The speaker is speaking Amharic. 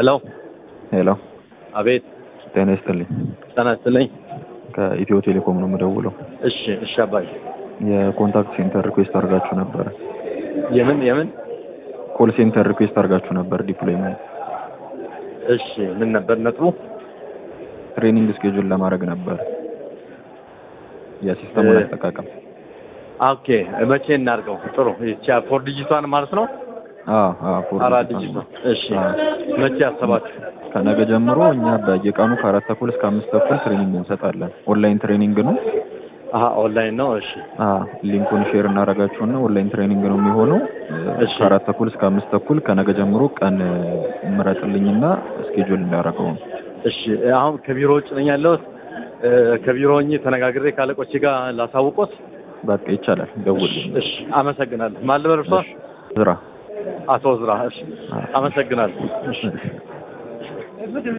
ሄሎ ሄሎ፣ አቤት ጤና ይስጥልኝ። ጤና ይስጥልኝ። ከኢትዮ ቴሌኮም ነው የምደውለው። እሺ እሺ አባይ የኮንታክት ሴንተር ሪኩዌስት አድርጋችሁ ነበረ። የምን የምን ኮል ሴንተር ሪኩዌስት አድርጋችሁ ነበር ዲፕሎይመንት እሺ ምን ነበር ነጥቡ? ትሬኒንግ ስኬጁል ለማድረግ ነበር የሲስተሙን እ- አጠቃቀም። ኦኬ መቼ እናድርገው? ጥሩ ይቺ ፎር ዲጂቷን ማለት ነው። አዎ አዎ፣ ፎር አራት ዲጂታል ዲጂት ነው። እሺ አዎ። መቼ ያሰባችሁ? ከነገ ጀምሮ እኛ በየቀኑ ከአራት ተኩል እስከ አምስት ተኩል ትሬኒንግ እንሰጣለን። ኦንላይን ትሬኒንግ ነው። አሀ ኦንላይን ነው። እሺ አዎ፣ ሊንኩን ሼር እናደርጋችሁና ኦንላይን ትሬኒንግ ነው የሚሆነው። እሺ። ከአራት ተኩል እስከ አምስት ተኩል ከነገ ጀምሮ ቀን ምረጥልኝና ስኬጁል እንዳደረገው ነው። እሺ አሁን ከቢሮ ውጭ ነኝ ያለሁት። እ፣ ከቢሮ ሆኜ ተነጋግሬ ካለቆቼ ጋር ላሳውቆት። በቃ ይቻላል። ደውልልኝ። እሺ አመሰግናለሁ። ማን ልበል እርሶ? ዝራ አቶ ዝራ። እሺ አመሰግናለሁ። እሺ